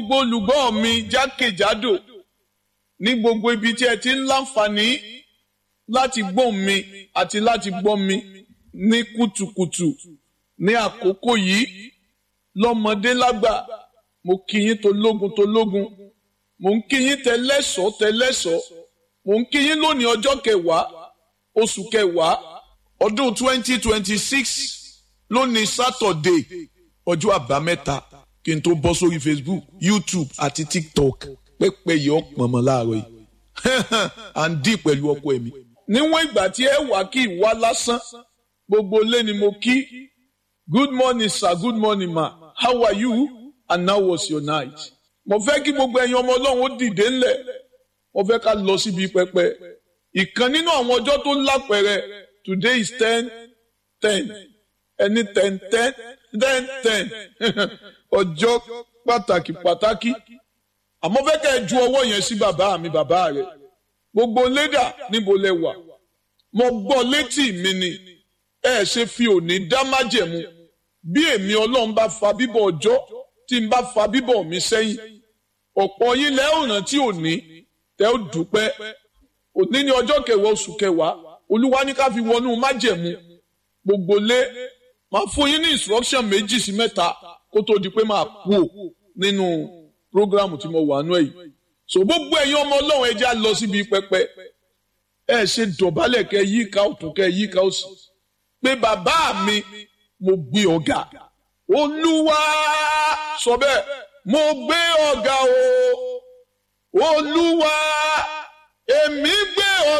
gbogbo olùgbọ́ mi jákèjádò ní gbogbo ibi tí ẹ ti ń láǹfààní láti gbọ́ mi àti láti gbọ́ mi ní kùtùkùtù ní àkókò yìí lọ́mọdé lágbà mo kí yín tológun tológun mo ń kí yín tẹlẹ́sọ̀ tẹlẹ́sọ̀ mo ń kí yín lónìí ọjọ́ kẹwàá oṣù kẹwàá ọdún twenty twenty six lónìí sátọ̀dé ọjọ́ àbámẹ́ta kí n tó bọ́ sórí facebook youtube àti tiktok pẹ́pẹ́ yìí ọ̀pọ̀ mọ́ láàárọ̀ yìí à ń dì pẹ̀lú ọkọ ẹ̀mí. níwọ̀n ìgbà tí ẹ wà kí ìwà lásán gbogbo ilé ni mo kí good morning sir good morning ma how are you and how was your night. mo fẹ́ kí gbogbo ẹ̀yin ọmọ ọlọ́run ó dìde ńlẹ̀ mo fẹ́ ká lọ síbi pẹpẹ ìkan nínú àwọn ọjọ́ tó lápẹẹrẹ today is ten ten ẹni ten ten ten ten ọjọ́ pàtàkì pàtàkì àmọ́ fẹ́ kẹ́ ẹ ju ọwọ́ yẹn sí bàbá mi bàbá rẹ̀ gbogbo lédà níbo lẹ wà mo gbọ́ létí mi ni ẹ ṣe fi òní dá májẹ̀mú bí èmi ọlọ́run bá fa bíbọ̀ ọjọ́ tí n bá fa bíbọ̀ mi sẹ́yìn ọ̀pọ̀ yín lẹ́ ò rántí òní tẹ́ ó dúpẹ́ òní ní ọjọ́ kẹwàá oṣù kẹwàá olúwa ní ká fi wọnú májẹ̀mú gbogbo lé máa fún yín ní instruction méjì sí mẹ́ta kó tó di pé máa kú ò nínú programu tí mo wà nú èyí so gbogbo ẹ̀yin ọmọ ọlọ́run ẹ jẹ́ á lọ síbi pẹpẹ ẹ ṣe dọ̀bálẹ̀ kẹ yíká ọ̀tún kẹ yíká òsì pé bàbá mi mo gbé ọ̀gá olúwa sọ bẹ́ẹ̀ mo gbé ọ̀gá o olúwa èmi gbé